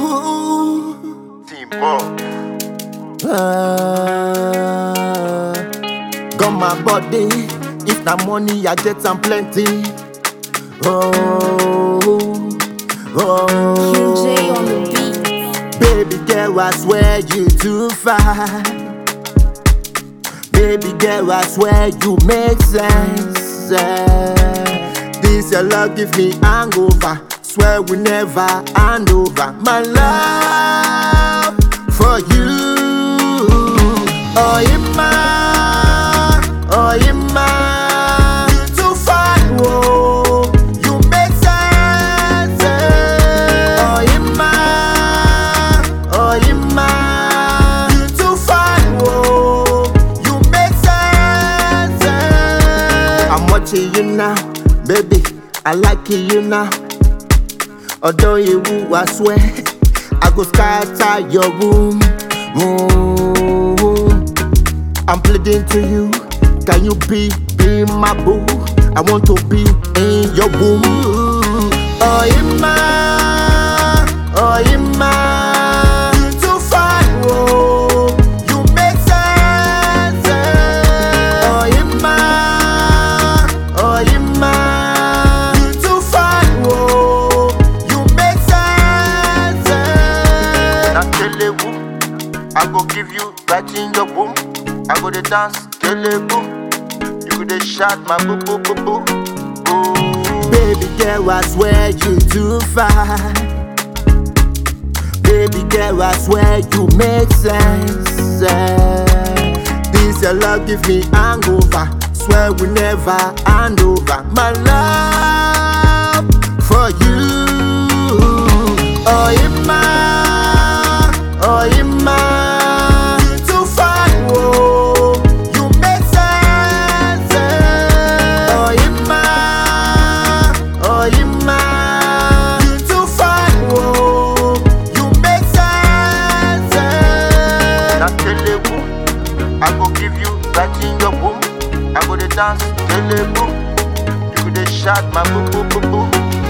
Ooh. Team Ball. Ah, got my body. If na money, I get am plenty. Oh, oh. QJ on the beat. Baby girl, I swear you too fine. Baby girl, I swear you make sense. Eh, This your love give me hangover. Swear we never hand over my love for you. Oh, Ima, oh, Ima, you too fine, whoa. You make sense. eh. Oh, Ima, oh, Ima, you too fine, whoa. You make sense. eh. I'm watching you now, baby. I like you now. Although you woo, I swear, I go scatter your room. room. I'm pleading to you, can you be, be my boo? I want to be in your womb. Oh, Ima, oh, Ima, you too fine, whoa. You make sense. eh. Oh, Ima, oh, Ima, you too fine, whoa. You make sense. eh. Now Telebu, I go give you right in your womb. I go the dance, Telebu. You go the shot, my boo boo boo boo. Boo. Baby girl, I swear you too fine. Baby girl, I swear you make sense. eh. This your love give me hangover. Swear we never hand over my love for you. Oh, Ima, oh, Ima, you too fine, whoa. You make sense. eh. Oh, Ima, oh, Ima, you too fine, whoa. You make sense. eh. Now Telebu, I go give you right in your womb. I go the dance, Telebu. You go the shot, my boo boo boo boo.